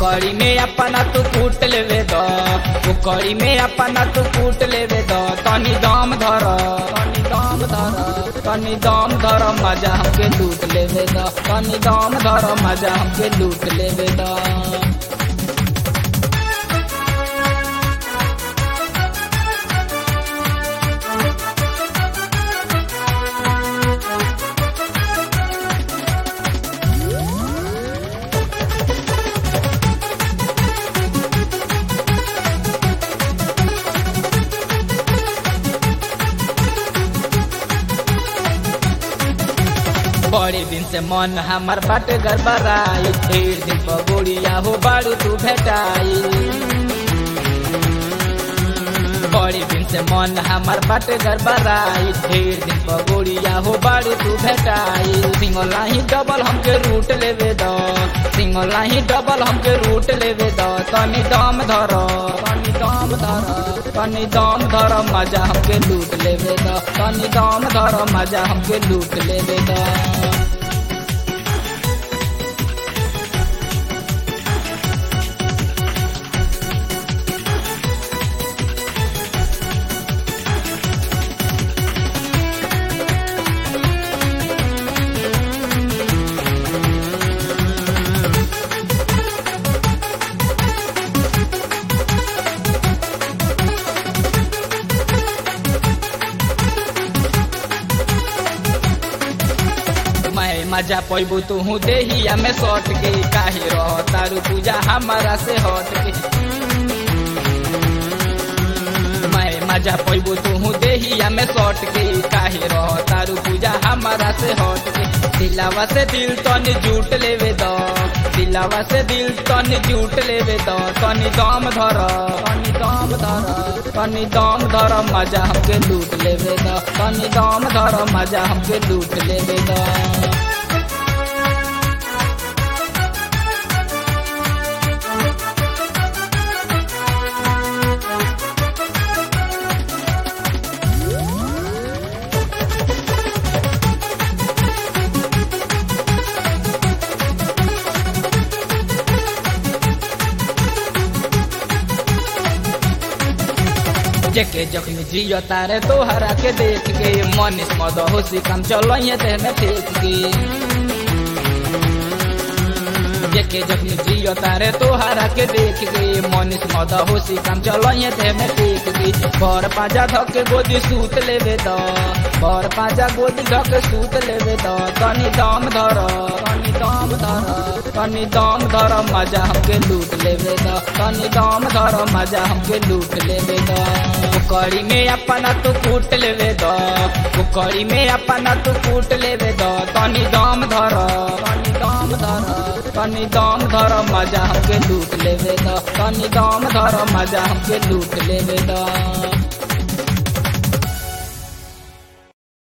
कड़ी में अपना तू कूट लेवे द कड़ी में अपना तू कूट लेवे द तनी दम धर तनी दम धर तनी दम धर मजा हमके लूट लेवे द तनी दम धर मजा हमके लूट लेवे द बड़े दिन से मन हमार बाट गड़बड़ाई ढेर दिन पगोड़िया हो बारू तू भेटाई बड़े दिन से मन हमार बाट गड़बड़ाई ढेर दिन पगोड़िया हो बारू तू भेटाई सिंगला ही डबल हमके रूट लेवे द सिंगला ही डबल हमके रूट लेवे द तनी दम धर तनी दम धर तनी दम धर मजा हमके लूट लेवे द तनी दम धर मजा हमके लूट लेवे द मैं मजा पैबू तू हूँ देहिया में सट के काहे रह तारू पूजा हमारा से हट के मैं मजा पैबू तू हूँ देहिया में सट के काहे रह तारू पूजा हमारा से हट के दिलावा से दिल तन जूट लेवे द दिलावा से दिल तन जूट लेवे द तनी दम धर तनी दम धर तनी दम धर मजा हमके लूट लेवे द तनी दम धर मजा हमके लूट लेवे द जेके जख्मी जियो तारे तोहरा के देख के मनीष मद होशी काम चलो ते में फेंक के जेके जख्मी जियो तारे तोहरा के देख के मनीष मद होशी काम चलो ते में फेंक के बर पाजा धक गोदी सूत लेवे द बर पाजा गोदी धक सूत लेवे द तनी दम धर तनी दम धर तनी दम धर मजा हमके लूट लेवे द तनी दम धर मजा हमके लूट लेवे द कड़ी में अपना तू कूट लेवे द कड़ी में अपना तू कूट लेवे द तनी दम धर तनी दम धर तनी दम धर मजा हमके लूट लेवे द तनी दम धर मजा हमके लूट लेवे द